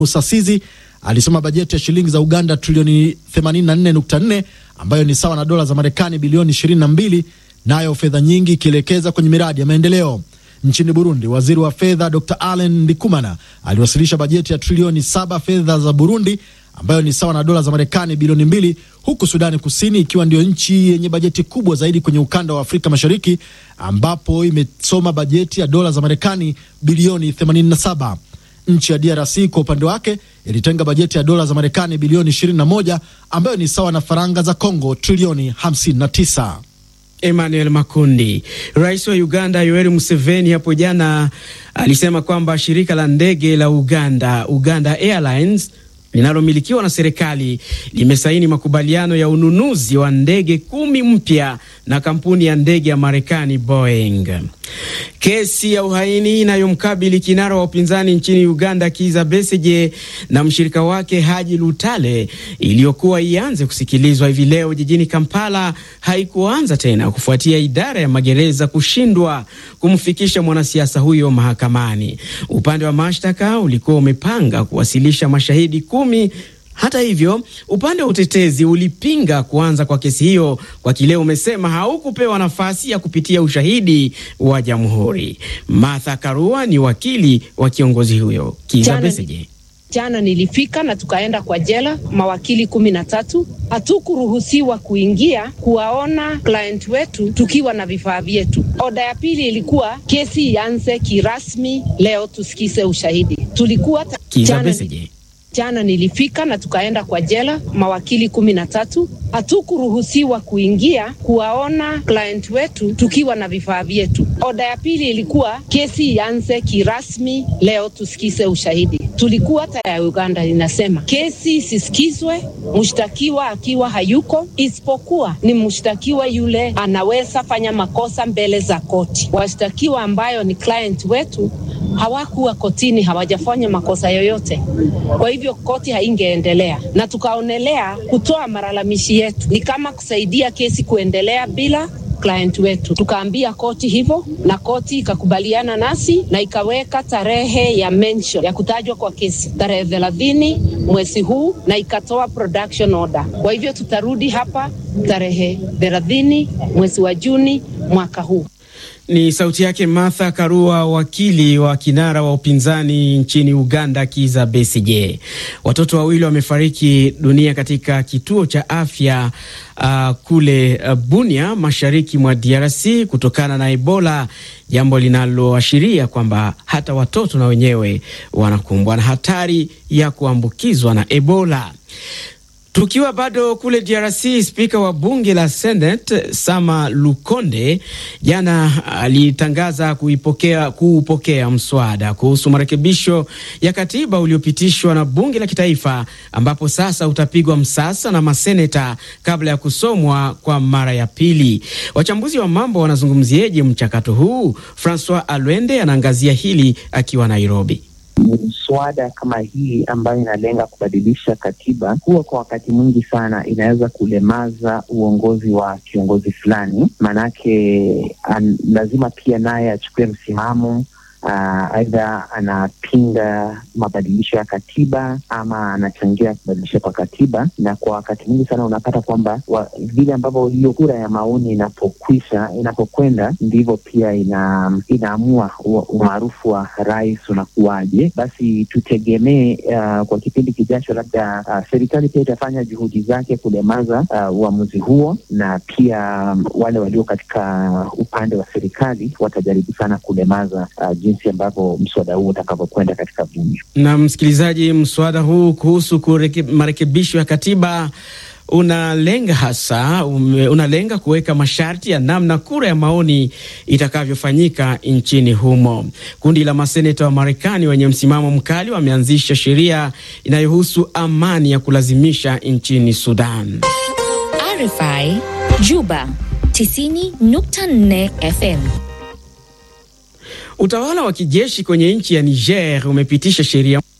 Musasizi alisema bajeti ya shilingi za Uganda trilioni 84.4 ambayo ni sawa na dola za Marekani bilioni 22, nayo fedha nyingi ikielekeza kwenye miradi ya maendeleo. Nchini Burundi, waziri wa fedha Dr Allen Ndikumana aliwasilisha bajeti ya trilioni saba fedha za Burundi ambayo ni sawa na dola za Marekani bilioni mbili, huku Sudani Kusini ikiwa ndio nchi yenye bajeti kubwa zaidi kwenye ukanda wa Afrika Mashariki ambapo imesoma bajeti ya dola za Marekani bilioni 87. Nchi ya DRC kwa upande wake ilitenga bajeti ya dola za Marekani bilioni 21 ambayo ni sawa na faranga za Kongo trilioni 59. Emmanuel Makundi. Rais wa Uganda Yoweri Museveni hapo jana alisema kwamba shirika la ndege la Uganda, Uganda Airlines linalomilikiwa na serikali limesaini makubaliano ya ununuzi wa ndege kumi mpya na kampuni ya ndege ya Marekani Boeing. Kesi ya uhaini inayomkabili kinara wa upinzani nchini Uganda Kizza Besigye na mshirika wake Haji Lutale iliyokuwa ianze kusikilizwa hivi leo jijini Kampala haikuanza tena kufuatia idara ya magereza kushindwa kumfikisha mwanasiasa huyo mahakamani. Upande wa mashtaka ulikuwa umepanga kuwasilisha mashahidi kumi. Hata hivyo upande wa utetezi ulipinga kuanza kwa kesi hiyo kwa kile umesema haukupewa nafasi ya kupitia ushahidi wa jamhuri. Martha Karua ni wakili wa kiongozi huyo Kizza Besigye. Jana nilifika na tukaenda kwa jela, mawakili kumi na tatu. Hatukuruhusiwa kuingia kuwaona client wetu tukiwa na vifaa vyetu. Oda ya pili ilikuwa kesi ianze kirasmi leo, tusikize ushahidi. Tulikuwa Kizza Besigye. Jana nilifika na tukaenda kwa jela, mawakili kumi na tatu. Hatukuruhusiwa kuingia kuwaona client wetu tukiwa na vifaa vyetu. Oda ya pili ilikuwa kesi ianze kirasmi leo, tusikize ushahidi. Tulikuwa ya Uganda inasema kesi isisikizwe mshtakiwa akiwa hayuko, isipokuwa ni mshtakiwa yule anaweza fanya makosa mbele za koti. Washtakiwa ambayo ni client wetu hawakuwa kotini, hawajafanya makosa yoyote. Kwa hivyo koti haingeendelea, na tukaonelea kutoa malalamishi yetu ni kama kusaidia kesi kuendelea bila client wetu. Tukaambia koti hivyo, na koti ikakubaliana nasi na ikaweka tarehe ya mention ya kutajwa kwa kesi tarehe thelathini mwezi huu, na ikatoa production order. Kwa hivyo tutarudi hapa tarehe thelathini mwezi wa Juni mwaka huu. Ni sauti yake Martha Karua, wakili wa kinara wa upinzani nchini Uganda Kizza Besigye. Watoto wawili wamefariki dunia katika kituo cha afya uh, kule uh, Bunia, mashariki mwa DRC kutokana na Ebola, jambo linaloashiria kwamba hata watoto na wenyewe wanakumbwa na hatari ya kuambukizwa na Ebola. Tukiwa bado kule DRC, spika wa bunge la Senate Sama Lukonde jana alitangaza kuipokea kuupokea mswada kuhusu marekebisho ya katiba uliopitishwa na bunge la kitaifa, ambapo sasa utapigwa msasa na maseneta kabla ya kusomwa kwa mara ya pili. Wachambuzi wa mambo wanazungumzieje mchakato huu? Francois Alwende anaangazia hili akiwa Nairobi. Mswada kama hii ambayo inalenga kubadilisha katiba huwa kwa wakati mwingi sana inaweza kulemaza uongozi wa kiongozi fulani, maanake lazima pia naye achukue msimamo aidha uh, anapinga mabadilisho ya katiba ama anachangia kubadilisha kwa katiba, na kwa wakati mwingi sana unapata kwamba vile ambavyo hiyo kura ya maoni inapokwisha inapokwenda ndivyo pia ina, inaamua umaarufu wa rais unakuwaje. Basi tutegemee uh, kwa kipindi kijacho, labda uh, serikali pia itafanya juhudi zake kulemaza uamuzi uh, huo, na pia um, wale walio katika upande wa serikali watajaribu sana kulemaza uh, jinsi ambavyo mswada huu utakavyokwenda katika bunge. Na msikilizaji, mswada huu kuhusu marekebisho ya katiba unalenga hasa ume, unalenga kuweka masharti ya namna kura ya maoni itakavyofanyika nchini humo. Kundi la maseneta wa Marekani wenye msimamo mkali wameanzisha sheria inayohusu amani ya kulazimisha nchini Sudan. RFI Juba 90.4 FM. Utawala wa kijeshi kwenye nchi ya Niger umepitisha sheria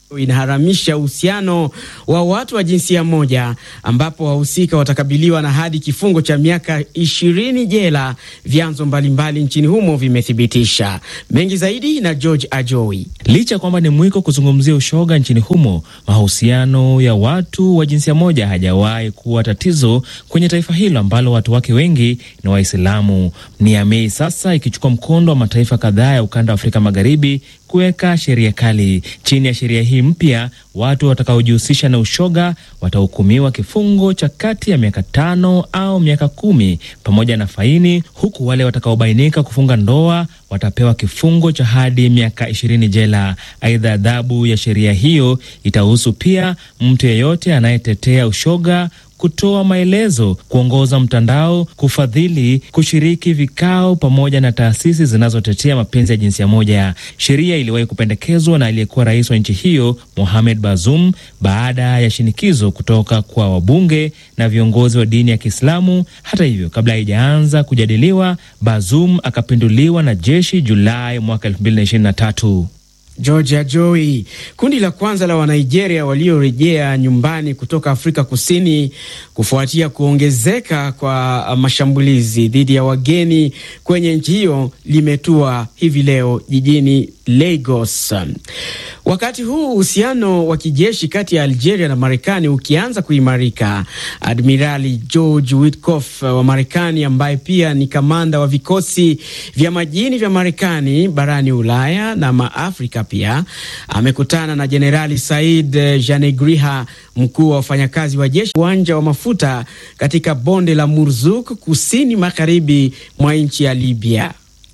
inaharamisha uhusiano wa watu wa jinsia moja ambapo wahusika watakabiliwa na hadi kifungo cha miaka ishirini jela, vyanzo mbalimbali nchini humo vimethibitisha. Mengi zaidi na George Ajoi. Licha ya kwamba ni mwiko kuzungumzia ushoga nchini humo, mahusiano ya watu wa jinsia moja hajawahi kuwa tatizo kwenye taifa hilo ambalo watu wake wengi ni Waislamu. Niamey sasa ikichukua mkondo wa mataifa kadhaa ya ukanda wa Afrika Magharibi kuweka sheria kali. Chini ya sheria hii mpya, watu watakaojihusisha na ushoga watahukumiwa kifungo cha kati ya miaka tano au miaka kumi pamoja na faini, huku wale watakaobainika kufunga ndoa watapewa kifungo cha hadi miaka ishirini jela. Aidha, adhabu ya sheria hiyo itahusu pia mtu yeyote anayetetea ushoga kutoa maelezo, kuongoza mtandao, kufadhili, kushiriki vikao pamoja na taasisi zinazotetea mapenzi ya jinsia moja. Sheria iliwahi kupendekezwa na aliyekuwa rais wa nchi hiyo Mohamed Bazoum baada ya shinikizo kutoka kwa wabunge na viongozi wa dini ya Kiislamu. Hata hivyo, kabla haijaanza kujadiliwa, Bazoum akapinduliwa na jeshi Julai mwaka 2023. Georgia Joy. Kundi la kwanza la Wanigeria waliorejea nyumbani kutoka Afrika Kusini kufuatia kuongezeka kwa mashambulizi dhidi ya wageni kwenye nchi hiyo limetua hivi leo jijini Lagos. Wakati huu uhusiano wa kijeshi kati ya Algeria na Marekani ukianza kuimarika, Admirali George Witkoff wa Marekani ambaye pia ni kamanda wa vikosi vya majini vya Marekani barani Ulaya na maafrika pia amekutana na Jenerali Said Janegriha, mkuu wa wafanyakazi wa jeshi uwanja wa mafuta katika bonde la Murzuk, kusini magharibi mwa nchi ya Libya.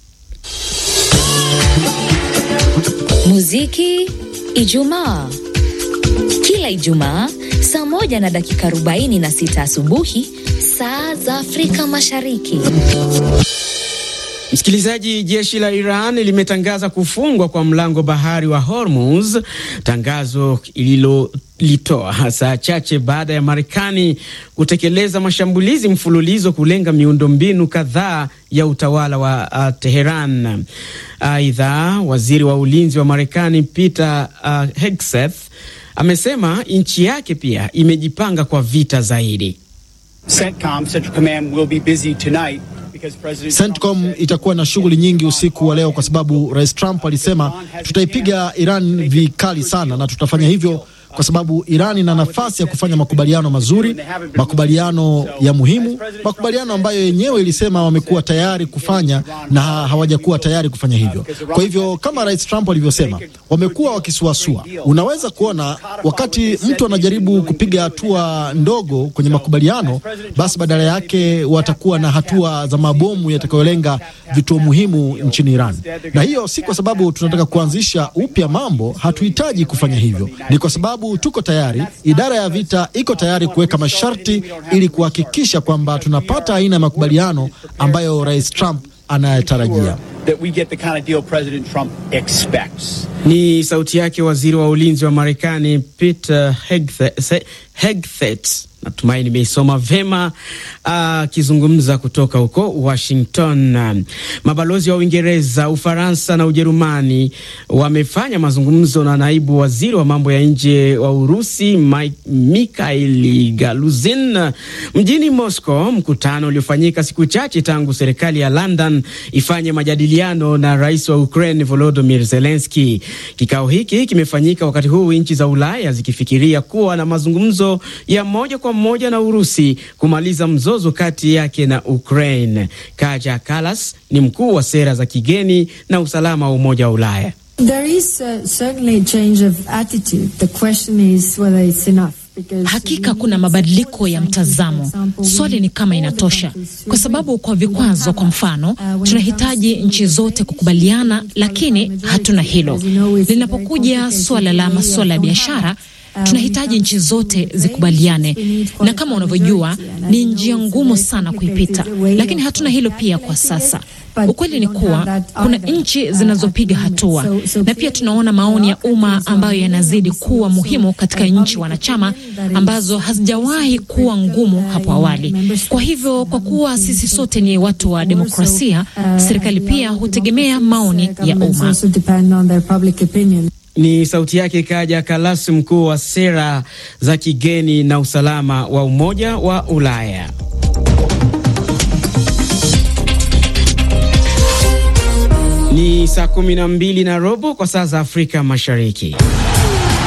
Muziki Ijumaa. Kila Ijumaa saa moja na dakika 46 asubuhi saa za Afrika Mashariki. Msikilizaji, jeshi la Iran limetangaza kufungwa kwa mlango bahari wa Hormuz, tangazo ililolitoa saa chache baada ya Marekani kutekeleza mashambulizi mfululizo kulenga miundombinu kadhaa ya utawala wa uh, Teheran. Aidha, uh, waziri wa ulinzi wa Marekani Peter uh, Hegseth amesema nchi yake pia imejipanga kwa vita zaidi. CENTCOM, Central Command, will be busy tonight. CENTCOM itakuwa na shughuli nyingi usiku wa leo kwa sababu Rais Trump alisema tutaipiga Iran vikali sana, na tutafanya hivyo kwa sababu Iran ina nafasi ya kufanya makubaliano mazuri, makubaliano ya muhimu, makubaliano ambayo yenyewe ilisema wamekuwa tayari kufanya na hawajakuwa tayari kufanya hivyo. Kwa hivyo kama Rais Trump alivyosema, wamekuwa wakisuasua. Unaweza kuona wakati mtu anajaribu kupiga hatua ndogo kwenye makubaliano, basi badala yake watakuwa na hatua za mabomu yatakayolenga vituo muhimu nchini Iran, na hiyo si kwa sababu tunataka kuanzisha upya mambo. Hatuhitaji kufanya hivyo, ni kwa sababu tuko tayari. Idara ya vita iko tayari kuweka masharti ili kuhakikisha kwamba tunapata aina ya makubaliano ambayo Rais Trump anayetarajia. Ni sauti yake waziri wa ulinzi wa Marekani Peter Hegseth. Natumai nimeisoma vema akizungumza uh, kutoka huko Washington. Mabalozi wa Uingereza, Ufaransa na Ujerumani wamefanya mazungumzo na naibu waziri wa mambo ya nje wa Urusi Mikhail Galuzin mjini Moscow, mkutano uliofanyika siku chache tangu serikali ya London ifanye majadiliano na rais wa Ukraine Volodymyr Zelensky. Kikao hiki kimefanyika wakati huu nchi za Ulaya zikifikiria kuwa na mazungumzo ya moja kwa moja na Urusi kumaliza mzozo kati yake na Ukraine. Kaja Kallas ni mkuu wa sera za kigeni na usalama wa Umoja wa Ulaya. There is, uh, certainly a change of attitude. The question is whether it's enough. Hakika kuna mabadiliko ya mtazamo. Swali ni kama inatosha, kwa sababu kwa vikwazo, kwa mfano, tunahitaji nchi zote kukubaliana, lakini hatuna hilo. Linapokuja suala la masuala ya biashara tunahitaji nchi zote zikubaliane, na kama unavyojua ni njia ngumu sana kuipita, lakini hatuna hilo pia kwa sasa. Ukweli ni kuwa kuna nchi zinazopiga hatua, na pia tunaona maoni ya umma ambayo yanazidi kuwa muhimu katika nchi wanachama ambazo hazijawahi kuwa ngumu hapo awali. Kwa hivyo, kwa kuwa sisi sote ni watu wa demokrasia, serikali pia hutegemea maoni ya umma. Ni sauti yake Kaja Kallas, mkuu wa sera za kigeni na usalama wa Umoja wa Ulaya. Ni saa kumi na mbili na robo kwa saa za Afrika Mashariki.